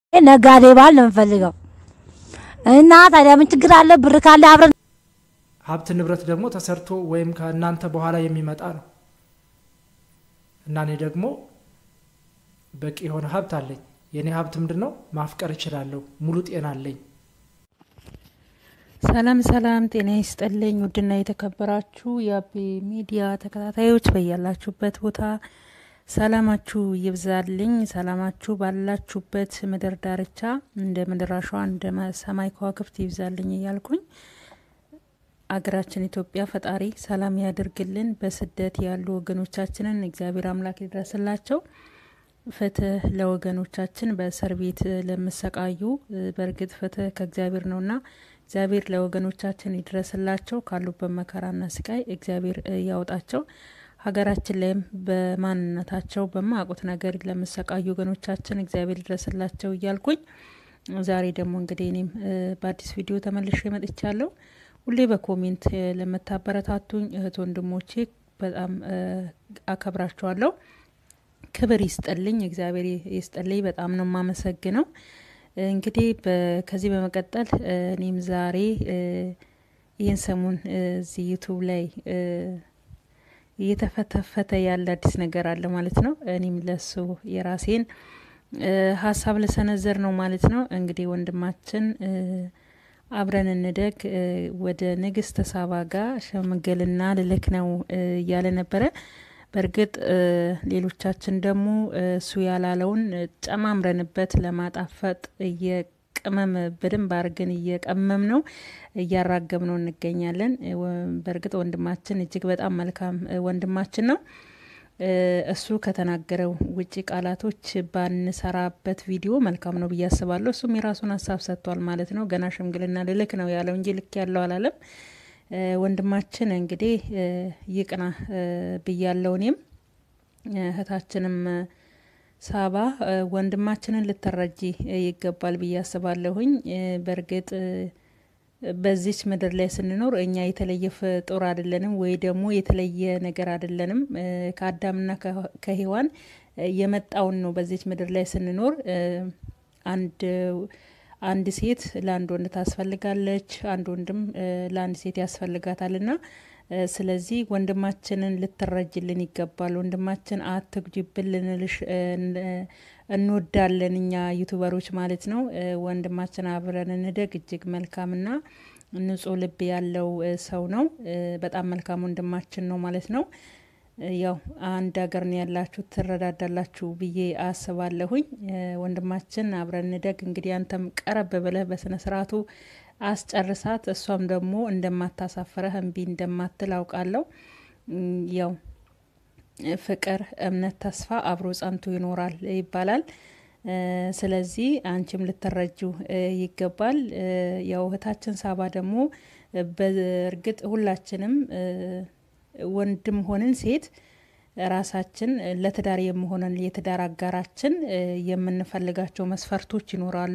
ነጋዴ ባል ነው የምፈልገው እና ታዲያ ምን ችግር አለ? ብር ካለ አብረን ሀብት ንብረት ደግሞ ተሰርቶ ወይም ከእናንተ በኋላ የሚመጣ ነው እና እኔ ደግሞ በቂ የሆነ ሀብት አለኝ። የእኔ ሀብት ምንድን ነው? ማፍቀር እችላለሁ። ሙሉ ጤና አለኝ። ሰላም ሰላም፣ ጤና ይስጥልኝ ውድና የተከበራችሁ የአቤ ሚዲያ ተከታታዮች በያላችሁበት ቦታ ሰላማችሁ ይብዛልኝ። ሰላማችሁ ባላችሁበት ምድር ዳርቻ እንደ ምድር አሸዋ እንደ ሰማይ ከዋክብት ይብዛልኝ እያልኩኝ አገራችን ኢትዮጵያ ፈጣሪ ሰላም ያድርግልን። በስደት ያሉ ወገኖቻችንን እግዚአብሔር አምላክ ይድረስላቸው። ፍትህ ለወገኖቻችን በእስር ቤት ለሚሰቃዩ፣ በእርግጥ ፍትህ ከእግዚአብሔር ነውና እግዚአብሔር ለወገኖቻችን ይድረስላቸው። ካሉበት መከራና ስቃይ እግዚአብሔር ያውጣቸው። ሀገራችን ላይም በማንነታቸው በማያውቁት ነገር ለሚሰቃዩ ወገኖቻችን እግዚአብሔር ይድረስላቸው እያልኩኝ ዛሬ ደግሞ እንግዲህ እኔም በአዲስ ቪዲዮ ተመልሼ መጥቻለሁ። ሁሌ በኮሜንት ለምታበረታቱኝ እህት ወንድሞቼ በጣም አከብራችኋለሁ። ክብር ይስጥልኝ፣ እግዚአብሔር ይስጥልኝ። በጣም ነው የማመሰግነው። እንግዲህ ከዚህ በመቀጠል እኔም ዛሬ ይህን ሰሞን እዚህ ዩቱብ ላይ እየተፈተፈተ ያለ አዲስ ነገር አለ ማለት ነው። እኔም ለሱ የራሴን ሀሳብ ልሰነዘር ነው ማለት ነው። እንግዲህ ወንድማችን አብረን እንደግ ወደ ንግስት ሳባ ጋር ሽምግልና ልልክ ነው እያለ ነበረ። በእርግጥ ሌሎቻችን ደግሞ እሱ ያላለውን ጨማምረንበት ለማጣፈጥ እየቅመም በደንብ አድርገን እየቀመም ነው እያራገብ ነው እንገኛለን። በእርግጥ ወንድማችን እጅግ በጣም መልካም ወንድማችን ነው። እሱ ከተናገረው ውጪ ቃላቶች ባንሰራበት ቪዲዮ መልካም ነው ብዬ አስባለሁ። እሱም የራሱን ሀሳብ ሰጥቷል ማለት ነው። ገና ሽምግልና ልልክ ነው ያለው እንጂ ልክ ያለው አላለም። ወንድማችን እንግዲህ ይቅና ብያለው። እኔም እህታችንም ሳባ ወንድማችንን ልትረጂ ይገባል ብዬ አስባለሁኝ። በእርግጥ በዚች ምድር ላይ ስንኖር እኛ የተለየ ፍጡር አይደለንም፣ ወይ ደግሞ የተለየ ነገር አይደለንም። ከአዳምና ከሔዋን የመጣውን ነው። በዚች ምድር ላይ ስንኖር አንድ አንድ ሴት ለአንድ ወንድ ታስፈልጋለች፣ አንድ ወንድም ለአንድ ሴት ያስፈልጋታል። ና ስለዚህ ወንድማችንን ልትረጅልን ይገባል። ወንድማችን አትጉጂብን ልንልሽ እንወዳለን እኛ ዩቱበሮች ማለት ነው። ወንድማችን አብረን እንደግ እጅግ መልካምና ንጹሕ ልብ ያለው ሰው ነው። በጣም መልካም ወንድማችን ነው ማለት ነው። ያው አንድ ሀገር ነው ያላችሁ ትረዳዳላችሁ ብዬ አስባለሁኝ። ወንድማችን አብረን እንደግ እንግዲህ አንተም ቀረብ ብለህ በስነ ስርዓቱ አስጨርሳት። እሷም ደግሞ እንደማታሳፍረህ እምቢ እንደማትል አውቃለሁ። ያው ፍቅር፣ እምነት፣ ተስፋ አብሮ ጸንቶ ይኖራል ይባላል። ስለዚህ አንቺም ልትረጁ ይገባል። ያው እህታችን ሳባ ደግሞ በእርግጥ ሁላችንም ወንድም ሆንን ሴት ራሳችን ለትዳር የመሆነን የትዳር አጋራችን የምንፈልጋቸው መስፈርቶች ይኖራሉ።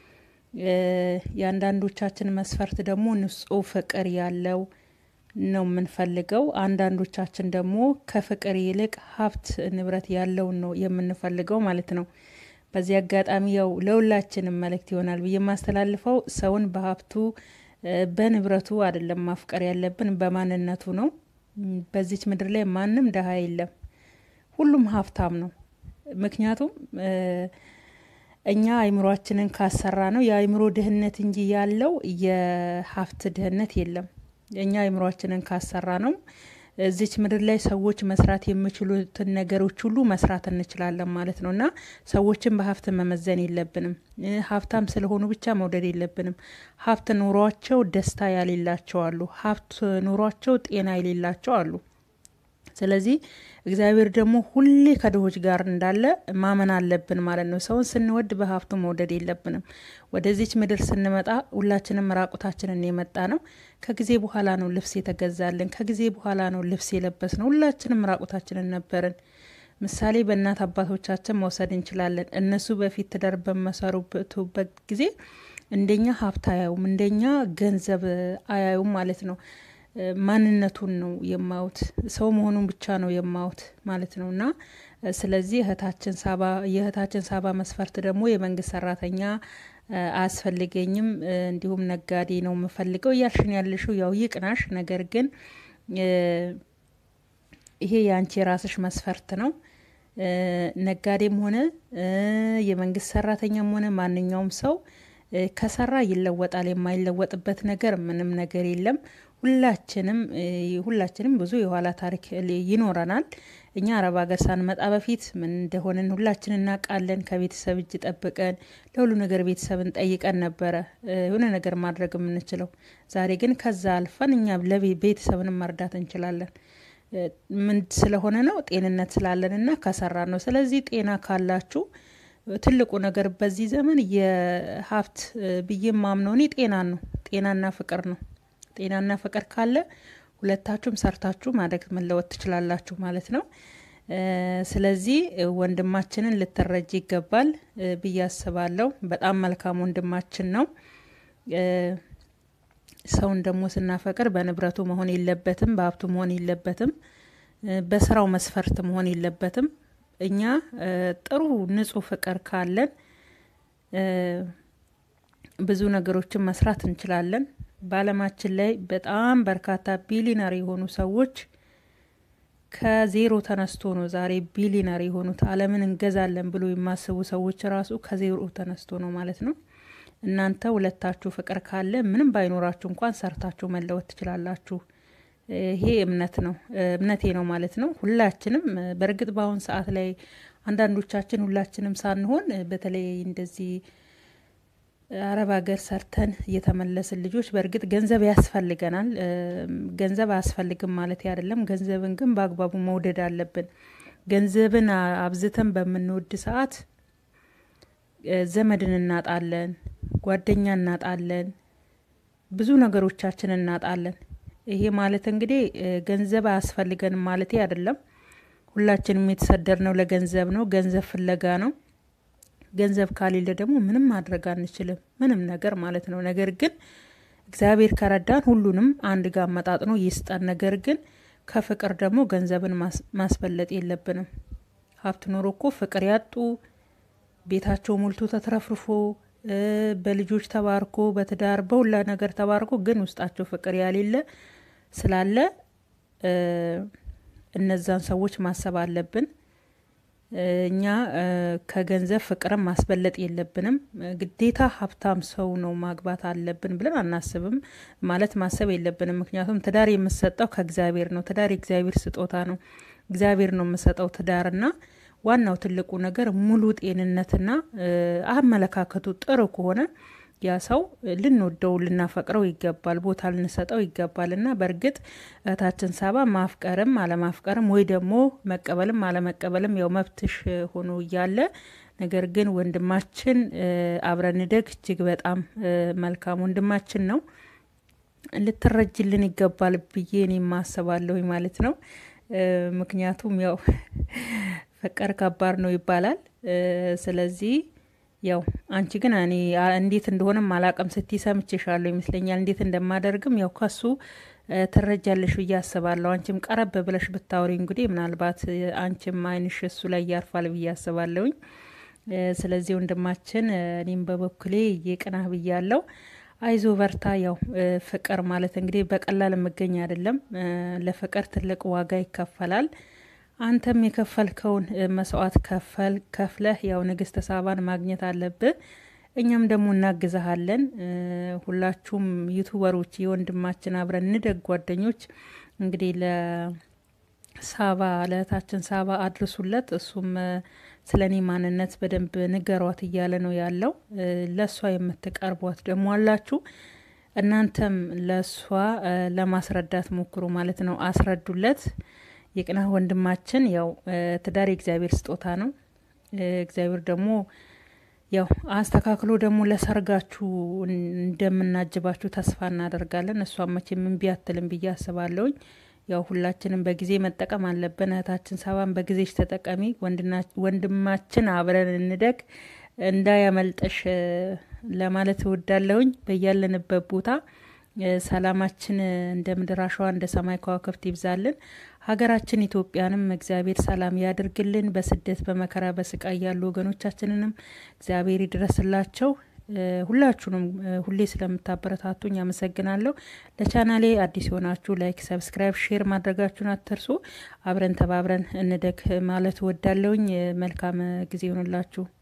የአንዳንዶቻችን መስፈርት ደግሞ ንጹሕ ፍቅር ያለው ነው የምንፈልገው። አንዳንዶቻችን ደግሞ ከፍቅር ይልቅ ሀብት ንብረት ያለውን ነው የምንፈልገው ማለት ነው። በዚህ አጋጣሚ ያው ለሁላችንም መልእክት ይሆናል ብዬ የማስተላልፈው ሰውን በሀብቱ በንብረቱ አይደለም ማፍቀር ያለብን በማንነቱ ነው። በዚች ምድር ላይ ማንም ደሀ የለም፣ ሁሉም ሀብታም ነው። ምክንያቱም እኛ አይምሯችንን ካሰራ ነው የአይምሮ ድህነት እንጂ ያለው የሀብት ድህነት የለም። እኛ አይምሯችንን ካሰራ ነው እዚች ምድር ላይ ሰዎች መስራት የሚችሉትን ነገሮች ሁሉ መስራት እንችላለን ማለት ነው። እና ሰዎችን በሀብት መመዘን የለብንም። ሀብታም ስለሆኑ ብቻ መውደድ የለብንም። ሀብት ኑሯቸው ደስታ ያሌላቸው አሉ። ሀብት ኑሯቸው ጤና የሌላቸው አሉ። ስለዚህ እግዚአብሔር ደግሞ ሁሌ ከድሆች ጋር እንዳለ ማመን አለብን ማለት ነው። ሰውን ስንወድ በሀብቱ መውደድ የለብንም። ወደዚች ምድር ስንመጣ ሁላችንም ራቁታችንን የመጣ ነው። ከጊዜ በኋላ ነው ልብስ የተገዛልን። ከጊዜ በኋላ ነው ልብስ የለበስ ነው። ሁላችንም ራቁታችንን ነበርን። ምሳሌ በእናት አባቶቻችን መውሰድ እንችላለን። እነሱ በፊት ትዳር በመሰሩበት ጊዜ እንደኛ ሀብት አያዩም፣ እንደኛ ገንዘብ አያዩም ማለት ነው። ማንነቱን ነው የማዩት፣ ሰው መሆኑን ብቻ ነው የማዩት ማለት ነው። እና ስለዚህ እህታችን ሳባ የእህታችን ሳባ መስፈርት ደግሞ የመንግስት ሰራተኛ አያስፈልገኝም፣ እንዲሁም ነጋዴ ነው የምፈልገው እያልሽን ያለሽው ያው ይቅናሽ። ነገር ግን ይሄ የአንቺ የራስሽ መስፈርት ነው። ነጋዴም ሆነ የመንግስት ሰራተኛም ሆነ ማንኛውም ሰው ከሰራ ይለወጣል። የማይለወጥበት ነገር ምንም ነገር የለም። ሁላችንም ሁላችንም ብዙ የኋላ ታሪክ ይኖረናል። እኛ አረብ ሀገር ሳንመጣ በፊት ምን እንደሆንን ሁላችን እናውቃለን። ከቤተሰብ እጅ ጠብቀን ለሁሉ ነገር ቤተሰብን ጠይቀን ነበረ የሆነ ነገር ማድረግ የምንችለው። ዛሬ ግን ከዛ አልፈን እኛ ለቤተሰብንም መርዳት እንችላለን። ምን ስለሆነ ነው? ጤንነት ስላለን እና ከሰራን ነው። ስለዚህ ጤና ካላችሁ ትልቁ ነገር በዚህ ዘመን የሀብት ብዬ ማምነው እኔ ጤናን ነው። ጤናና ፍቅር ነው። ጤናና ፍቅር ካለ ሁለታችሁም ሰርታችሁ ማደግ መለወጥ ትችላላችሁ ማለት ነው። ስለዚህ ወንድማችንን ልትረጅ ይገባል ብዬ አስባለሁ። በጣም መልካም ወንድማችን ነው። ሰውን ደግሞ ስናፈቅር በንብረቱ መሆን የለበትም፣ በሀብቱ መሆን የለበትም፣ በስራው መስፈርት መሆን የለበትም። እኛ ጥሩ ንጹህ ፍቅር ካለን ብዙ ነገሮችን መስራት እንችላለን። በዓለማችን ላይ በጣም በርካታ ቢሊነር የሆኑ ሰዎች ከዜሮ ተነስቶ ነው ዛሬ ቢሊነር የሆኑት። ዓለምን እንገዛለን ብሎ የማስቡ ሰዎች ራሱ ከዜሮ ተነስቶ ነው ማለት ነው። እናንተ ሁለታችሁ ፍቅር ካለ ምንም ባይኖራችሁ እንኳን ሰርታችሁ መለወጥ ትችላላችሁ። ይሄ እምነት ነው እምነቴ ነው ማለት ነው። ሁላችንም በእርግጥ በአሁን ሰዓት ላይ አንዳንዶቻችን ሁላችንም ሳንሆን በተለይ እንደዚህ አረብ ሀገር ሰርተን የተመለስን ልጆች በእርግጥ ገንዘብ ያስፈልገናል። ገንዘብ አያስፈልግም ማለት አይደለም። ገንዘብን ግን በአግባቡ መውደድ አለብን። ገንዘብን አብዝተን በምንወድ ሰዓት ዘመድን እናጣለን፣ ጓደኛ እናጣለን፣ ብዙ ነገሮቻችን እናጣለን። ይሄ ማለት እንግዲህ ገንዘብ አያስፈልገንም ማለት አይደለም። ሁላችንም የተሰደድነው ለገንዘብ ነው፣ ገንዘብ ፍለጋ ነው። ገንዘብ ካሌለ ደግሞ ምንም ማድረግ አንችልም፣ ምንም ነገር ማለት ነው። ነገር ግን እግዚአብሔር ከረዳን ሁሉንም አንድ ጋር አመጣጥኖ ይስጠን። ነገር ግን ከፍቅር ደግሞ ገንዘብን ማስበለጥ የለብንም። ሀብት ኖሮ እኮ ፍቅር ያጡ ቤታቸው ሞልቶ ተትረፍርፎ በልጆች ተባርኮ በትዳር በሁላ ነገር ተባርኮ ግን ውስጣቸው ፍቅር ያሌለ ስላለ እነዛን ሰዎች ማሰብ አለብን። እኛ ከገንዘብ ፍቅርን ማስበለጥ የለብንም። ግዴታ ሀብታም ሰው ነው ማግባት አለብን ብለን አናስብም፣ ማለት ማሰብ የለብንም። ምክንያቱም ትዳር የምሰጠው ከእግዚአብሔር ነው። ትዳር የእግዚአብሔር ስጦታ ነው። እግዚአብሔር ነው የምሰጠው ትዳርና ዋናው ትልቁ ነገር ሙሉ ጤንነትና አመለካከቱ ጥሩ ከሆነ ያ ሰው ልንወደው ልናፈቅረው ይገባል፣ ቦታ ልንሰጠው ይገባል። እና በእርግጥ እህታችን ሳባ ማፍቀርም አለማፍቀርም ወይ ደግሞ መቀበልም አለመቀበልም ያው መብትሽ ሆኖ እያለ ነገር ግን ወንድማችን አብረን እንደግ እጅግ በጣም መልካም ወንድማችን ነው። ልትረጅልን ይገባል ብዬ እኔ ማስባለሁኝ ማለት ነው። ምክንያቱም ያው ፍቅር ከባድ ነው ይባላል። ስለዚህ ያው አንቺ ግን እኔ እንዴት እንደሆነም አላቅም ስቲ ሰምቼሻለሁ ይመስለኛል። እንዴት እንደማደርግም ያው ከሱ ትረጃለሽ ብዬ አስባለሁ። አንቺም ቀረብ ብለሽ ብታወሪ እንግዲህ ምናልባት አንቺም ዓይንሽ እሱ ላይ ያርፋል ብዬ አስባለሁኝ። ስለዚህ ወንድማችን እኔም በበኩሌ የቅናህ ብያለሁ። አይዞ በርታ። ያው ፍቅር ማለት እንግዲህ በቀላል የምገኝ አይደለም። ለፍቅር ትልቅ ዋጋ ይከፈላል። አንተም የከፈልከውን መስዋዕት ከፈል ከፍለህ ያው ንግስተ ሳባን ማግኘት አለብህ። እኛም ደግሞ እናግዛሃለን። ሁላችሁም ዩቱበሮች የወንድማችን አብረን እንደግ ጓደኞች እንግዲህ ለሳባ ለእህታችን ሳባ አድርሱለት። እሱም ስለ እኔ ማንነት በደንብ ንገሯት እያለ ነው ያለው። ለእሷ የምትቀርቧት ደግሞ አላችሁ። እናንተም ለእሷ ለማስረዳት ሞክሩ ማለት ነው። አስረዱለት። የቅናህ ወንድማችን ያው ትዳር የእግዚአብሔር ስጦታ ነው። እግዚአብሔር ደግሞ ያው አስተካክሎ ደግሞ ለሰርጋችሁ እንደምናጅባችሁ ተስፋ እናደርጋለን። እሷም መቼም እምቢ አትልም ብዬ አስባለሁኝ። ያው ሁላችንም በጊዜ መጠቀም አለብን። እህታችን ሳባን በጊዜሽ ተጠቀሚ። ወንድማችን አብረን እንደግ እንዳያመልጠሽ ለማለት እወዳለሁኝ። በያለንበት ቦታ ሰላማችን እንደ ምድር አሸዋ እንደ ሰማይ ከዋክብት ይብዛልን። ሀገራችን ኢትዮጵያንም እግዚአብሔር ሰላም ያድርግልን። በስደት በመከራ በስቃይ ያሉ ወገኖቻችንንም እግዚአብሔር ይድረስላቸው። ሁላችሁንም ሁሌ ስለምታበረታቱኝ አመሰግናለሁ። ለቻናሌ አዲስ የሆናችሁ ላይክ፣ ሰብስክራይብ፣ ሼር ማድረጋችሁን አትርሱ። አብረን ተባብረን እንደግ ማለት ወዳለውኝ መልካም ጊዜ ይሆንላችሁ።